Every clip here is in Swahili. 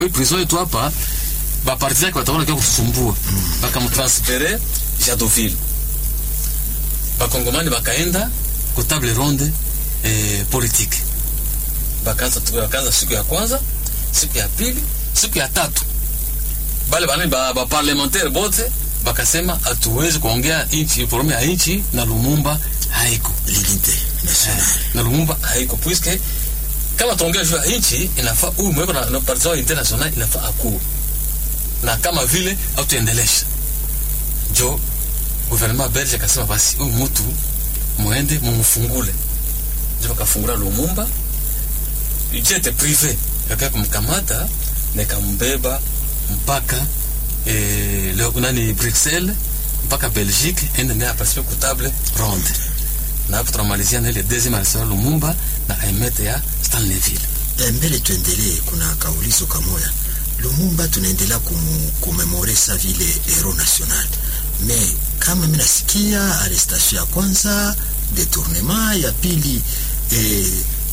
prison yetu hapa bapartisan yake wataona kia kusumbua bakamtransfere Jadoville bakongomani bakaenda ku table ronde eh, politique bakaanza bakaanza siku ya kwanza siku ya pili siku ya tatu bale bane ba, ba parlementaire bote bakasema hatuwezi kuongea inchi problème ya inchi na Lumumba haiko l'unité nationale na Lumumba haiko puisque kama tuongea juu ya inchi inafaa huyu mweko na, na partisan international inafaa akuu na kama vile au tuendelesha jo gouvernement belge akasema basi huyu mtu muende mumufungule jo bakafungula Lumumba jete prive kaka kumkamata nikambeba mpaka eh, leo nani Bruxelles mpaka Belgique ende naye aparticipe ku table ronde na hapo tunamalizia na ile deuxième arsenal Lumumba na emete ya Stanleyville. Eh, mbele tuendelee, kuna kaulizo kamoya. Lumumba tunaendelea kumemore sa vile hero national, me kama mimi nasikia arrestation ya kwanza, detournement ya pili, eh,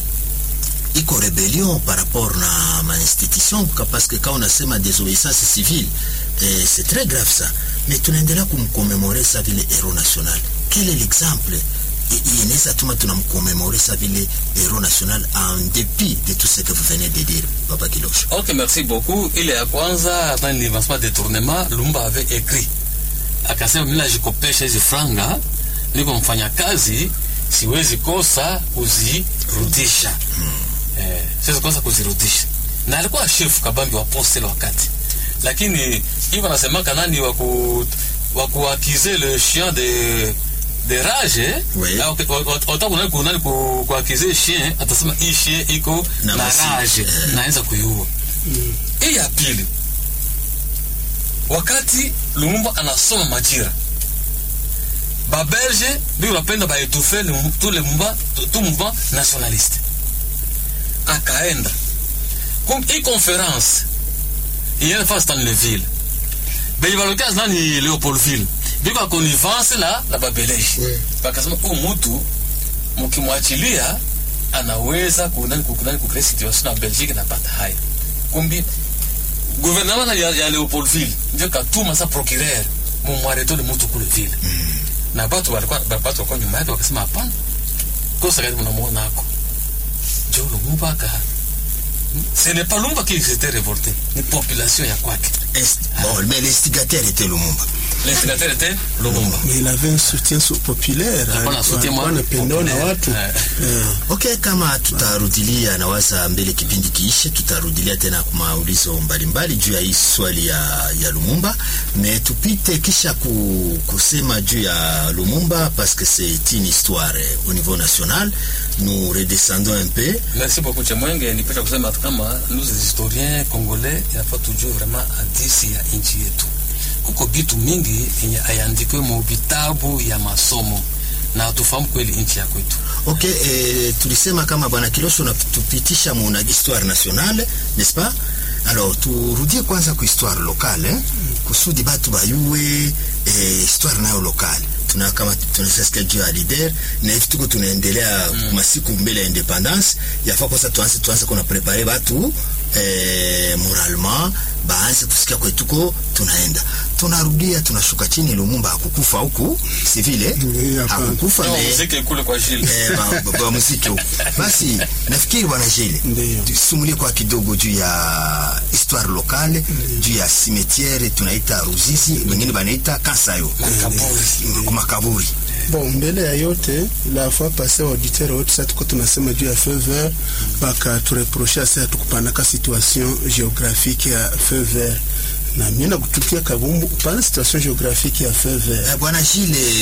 iko rebellion par rapport na ma institution parce que quand on unasema désobéissance civile eh, c'est très grave ça, mais tunaendelea kumkomemore sa vile hero national. Quel est l'exemple inaweza tuma tunamkomemore sa vile hero national en dépit de tout ce que vous venez de dire Papa Kilosho. Ok, merci beaucoup. Ile ya kwanza dans l'avancement détournement, Lumumba avait écrit akasema, mimi najikopesha hizi franga, niko mfanya kazi, siwezi kosa kuzirudisha. Hmm. Eh, siwezi kosa kuzirudisha. Na alikuwa chef kabambi wa poste wakati. Lakini hivyo nasemaka nani wa ku wa kuakize le chien de de rage Oui. autant kunani kunani kuakize chien atasema hii chien iko Na na basi, rage eh. naanza kuiua hii ya pili wakati Lumumba anasoma Majira babelge ndio wanapenda baetufe tout le mouvement tout mouvement nationaliste akaenda kum hii conference iende fasi Stanleyville benye balokea nani Leopoldville biko akonivance la la babeleji Oui. bakasema huyu mtu mkimwachilia anaweza kunani kunani kukrea situation na Belgique napata haya kumbi gouvernement ya, ya Leopoldville ndio katuma sa procureur mumwareto ni mtu kule vile na batu walikuwa batu walikuwa nyuma yake wakasema hapana kosa gani mnamuona hako njo Lumumba aka ce n'est pas Lumumba qui s'était révolté ni population ya kwake Est- Bon, mais l'instigateur était Lumumba. l'instigateur était Lumumba Mais il avait un soutien so- populaire. Alikuwa na soutien mwa- anapendwa na populaire. watu. Eh. Eh. Okay, kama tutarudilia nawaza mbele kipindi kiishe, tutarudilia tena kwa maulizo mbalimbali juu ya hii swali ya, ya Lumumba, me tupite kisha ku, kusema juu ya Lumumba parce que c'est une histoire au niveau national. Nous redescendons un peu Merci beaucoup Chemwenge, nipenda kusema tu kama nous les historiens congolais inafaa tujue vraiment hadisi ya nchi yetu. Kuko vitu mingi yenye hayaandikwe mu vitabu ya masomo na tufahamu kweli nchi ya kwetu. Ok, eh, tulisema kama bwana Kilosho natupitisha muna histoire nationale, n'est-ce pas? Alors turudie kwanza ku histoire locale eh? kusudi batu bayue eh, histoire nayo locale tuna kama tunasasikia juu ya leader na hivi tuko tunaendelea mm. masiku mbele ya independance yafaa kwanza tuanze tuanze kuna prepare batu eh, moralement baanze kusikia kwetuko tunaenda tunarudia tunashuka chini Lumumba hakukufa huku si vile Ndiyo, hapana. hakukufa Ndio me- muziki kule kwa Gilles. eh, ba- ba- ba muziki huko. Basi nafikiri bwana Jele, Ndiyo. tusumulie kwa kidogo juu ya histoire locale, juu ya cimetière tunaita Ruzizi, wengine banaita Kansayo, Makaburi. makaburi. Bon, mbele ya yote la fois passé auditeur wote sasa tuko tunasema juu ya feu vert baka tureproche sasa tukupanaka situation géographique ya feu vert na mimi nakutukia kabumbu kupana situation géographique ya feu vert Eh, bwana Jile